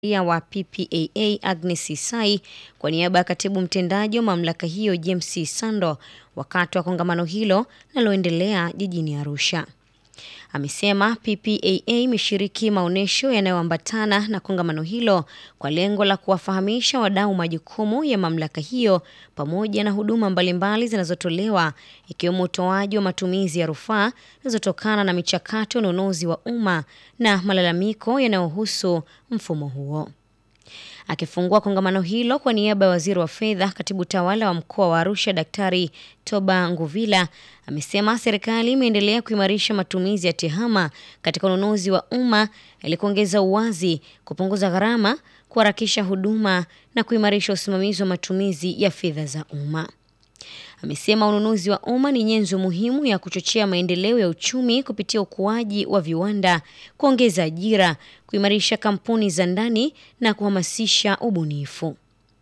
ya wa PPAA Agnes Isai kwa niaba ya katibu mtendaji wa mamlaka hiyo James Sando wakati wa kongamano hilo linaloendelea jijini Arusha. Amesema PPAA imeshiriki maonyesho yanayoambatana na kongamano hilo kwa lengo la kuwafahamisha wadau majukumu ya mamlaka hiyo pamoja na huduma mbalimbali zinazotolewa ikiwemo utoaji wa matumizi ya rufaa zinazotokana na michakato ya ununuzi wa umma na malalamiko yanayohusu mfumo huo. Akifungua kongamano hilo kwa niaba ya waziri wa fedha, katibu tawala wa mkoa wa Arusha Daktari Toba Nguvila amesema serikali imeendelea kuimarisha matumizi ya tehama katika ununuzi wa umma ili kuongeza uwazi, kupunguza gharama, kuharakisha huduma na kuimarisha usimamizi wa matumizi ya fedha za umma. Amesema ununuzi wa umma ni nyenzo muhimu ya kuchochea maendeleo ya uchumi kupitia ukuaji wa viwanda, kuongeza ajira, kuimarisha kampuni za ndani na kuhamasisha ubunifu.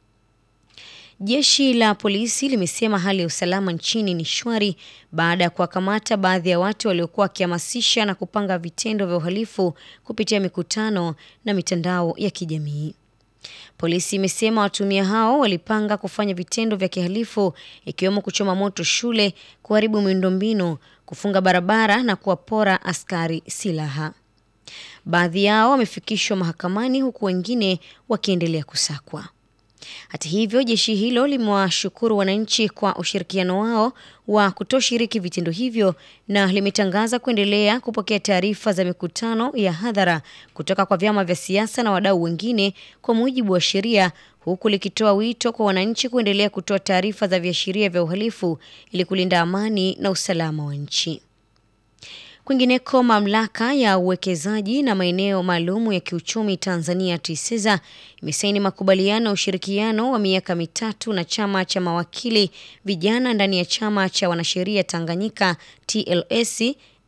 Jeshi la polisi limesema hali ya usalama nchini ni shwari baada ya kuwakamata baadhi ya watu waliokuwa wakihamasisha na kupanga vitendo vya uhalifu kupitia mikutano na mitandao ya kijamii. Polisi imesema watumia hao walipanga kufanya vitendo vya kihalifu ikiwemo kuchoma moto shule, kuharibu miundombinu, kufunga barabara na kuwapora askari silaha. Baadhi yao wamefikishwa mahakamani huku wengine wakiendelea kusakwa. Hata hivyo, jeshi hilo limewashukuru wananchi kwa ushirikiano wao wa kutoshiriki vitendo hivyo na limetangaza kuendelea kupokea taarifa za mikutano ya hadhara kutoka kwa vyama vya siasa na wadau wengine kwa mujibu wa sheria, huku likitoa wito kwa wananchi kuendelea kutoa taarifa za viashiria vya uhalifu ili kulinda amani na usalama wa nchi. Kwingineko, mamlaka ya uwekezaji na maeneo maalum ya kiuchumi Tanzania TISEZA imesaini makubaliano ya ushirikiano wa miaka mitatu na chama cha mawakili vijana ndani ya chama cha wanasheria Tanganyika TLS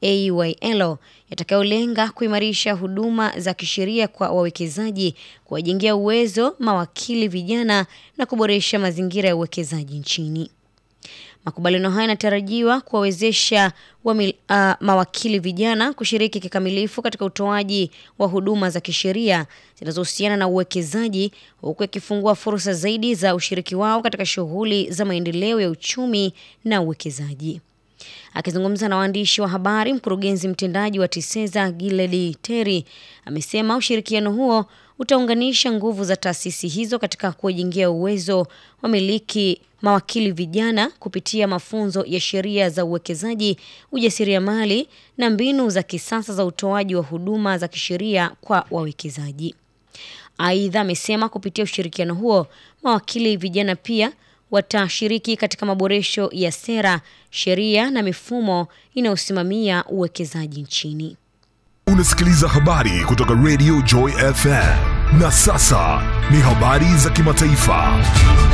AYL yatakayolenga kuimarisha huduma za kisheria kwa wawekezaji, kuwajengea uwezo mawakili vijana na kuboresha mazingira ya uwekezaji nchini. Makubaliano haya yanatarajiwa kuwawezesha uh, mawakili vijana kushiriki kikamilifu katika utoaji wa huduma za kisheria zinazohusiana na uwekezaji huku yakifungua fursa zaidi za ushiriki wao katika shughuli za maendeleo ya uchumi na uwekezaji. Akizungumza na waandishi wa habari, mkurugenzi mtendaji wa TISEZA Giledi Teri amesema ushirikiano huo utaunganisha nguvu za taasisi hizo katika kuwajengea uwezo wamiliki mawakili vijana kupitia mafunzo ya sheria za uwekezaji, ujasiriamali na mbinu za kisasa za utoaji wa huduma za kisheria kwa wawekezaji. Aidha, amesema kupitia ushirikiano huo mawakili vijana pia watashiriki katika maboresho ya sera, sheria na mifumo inayosimamia uwekezaji nchini. Unasikiliza habari kutoka Radio Joy FM. Na sasa ni habari za kimataifa.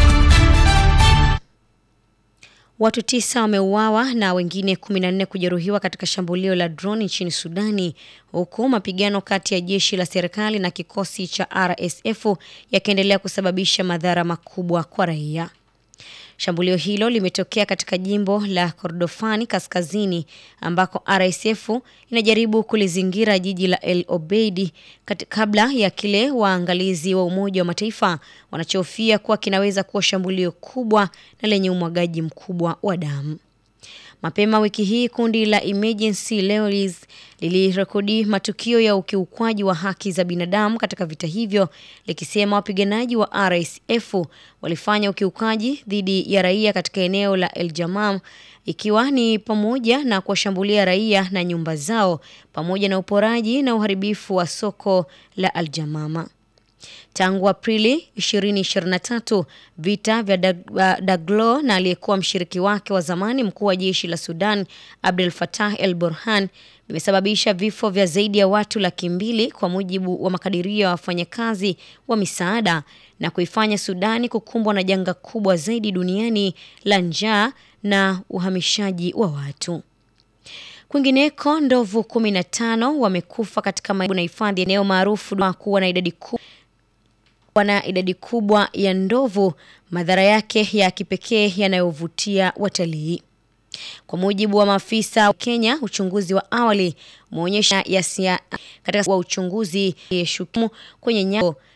Watu tisa wameuawa na wengine 14 kujeruhiwa katika shambulio la droni nchini Sudani, huku mapigano kati ya jeshi la serikali na kikosi cha RSF yakiendelea kusababisha madhara makubwa kwa raia. Shambulio hilo limetokea katika jimbo la Kordofani kaskazini ambako RSF inajaribu kulizingira jiji la El Obeid kabla ya kile waangalizi wa Umoja wa Mataifa wanachofia kuwa kinaweza kuwa shambulio kubwa na lenye umwagaji mkubwa wa damu. Mapema wiki hii kundi la Emergency Lawyers lilirekodi matukio ya ukiukwaji wa haki za binadamu katika vita hivyo, likisema wapiganaji wa RSF walifanya ukiukaji dhidi ya raia katika eneo la El Jamam, ikiwa ni pamoja na kuwashambulia raia na nyumba zao pamoja na uporaji na uharibifu wa soko la Al Jamama. Tangu Aprili 2023 vita vya Daglo na aliyekuwa mshiriki wake wa zamani mkuu wa jeshi la Sudan Abdel Fattah El Burhan vimesababisha vifo vya zaidi ya watu laki mbili kwa mujibu wa makadirio ya wafanyakazi wa misaada na kuifanya Sudani kukumbwa na janga kubwa zaidi duniani la njaa na uhamishaji wa watu. Kwingineko, ndovu 15 wamekufa katika na hifadhi eneo maarufu kuwa na idadi kubwa na idadi kubwa ya ndovu, madhara yake ya kipekee yanayovutia watalii. Kwa mujibu wa maafisa wa Kenya, uchunguzi wa awali umeonyesha yasia katika wa uchunguzi yeshukimu kwenye nyayo